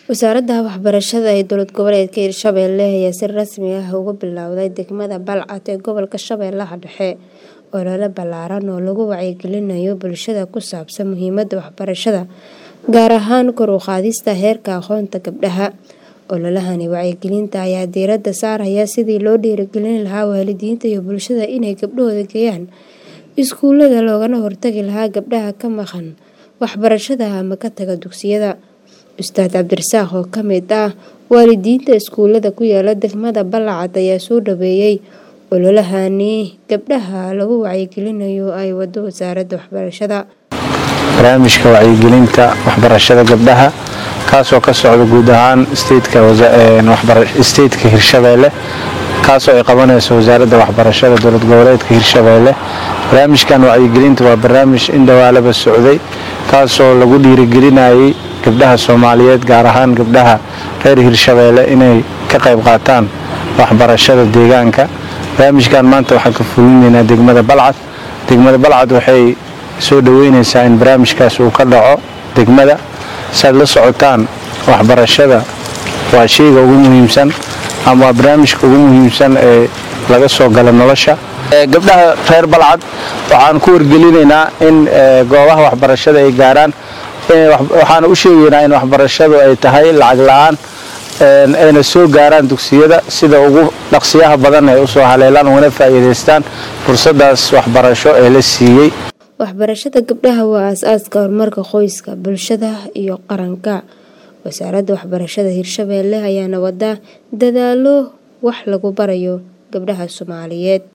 Wasaaradda Waxbarashada ee Dowlad Goboleedka Hirshabelle ayaa si rasmi ah uga bilowday degmada Balcad ee gobolka Shabeellaha Dhexe olole ballaaran oo lagu wacyigelinayo bulshada ku saabsan muhiimadda waxbarashada, gaar ahaan kor u qaadista heerka aqoonta gabdhaha. Ololahani wacyigelinta ayaa diiradda saaraya sidii loo dhiirrigelin lahaa waalidiinta iyo bulshada inay gabdhahooda geeyaan iskuulada loogana hortagi lahaa gabdhaha ka maqan waxbarashada ama ka taga dugsiyada. Ustaad Cabdirasaaq oo ka mid ah waalidiinta iskuulada ku yaala degmada Balcad ayaa soo dhaweeyay ololahani gabdhaha lagu wacyigelinayo ay wado wasaaradda waxbarashada. barnaamijka wacyigelinta waxbarashada gabdhaha kaasoo ka socda guud ahaan stateka hirshabelle kaasoo ay qabanayso wasaaradda waxbarashada dowlad goboleedka hirshabelle barnaamijkan wacyigelinta waa barnaamij in dhawaalaba socday kaasoo lagu dhiirigelinayay gabdhaha soomaaliyeed gaar ahaan gabdhaha reer hirshabelle inay ka qayb qaataan waxbarashada deegaanka barnaamijkan maanta waxaan ka fulinaynaa degmada balcad degmada balcad waxay soo dhaweyneysaa in barnaamijkaas uu ka dhaco degmada saad la socotaan waxbarashada waa sheyga ugu muhiimsan ama waa barnaamijka ugu muhiimsan ee laga soo gala nolosha gabdhaha reer balcad waxaan ku wargelinaynaa in goobaha waxbarashada ay gaaraan waxaana u sheegaynaa in waxbarashadu ay tahay lacag la-aan ayna soo gaaraan dugsiyada sida ugu dhaqsiyaha badan ay usoo haleelaan ugana faa'iidaystaan fursadaas waxbarasho ee la siiyey waxbarashada gabdhaha waa aas-aaska horumarka qoyska bulshada iyo qaranka wasaaradda waxbarashada hirshabelle ayaana wada dadaalo wax lagu barayo gabdhaha soomaaliyeed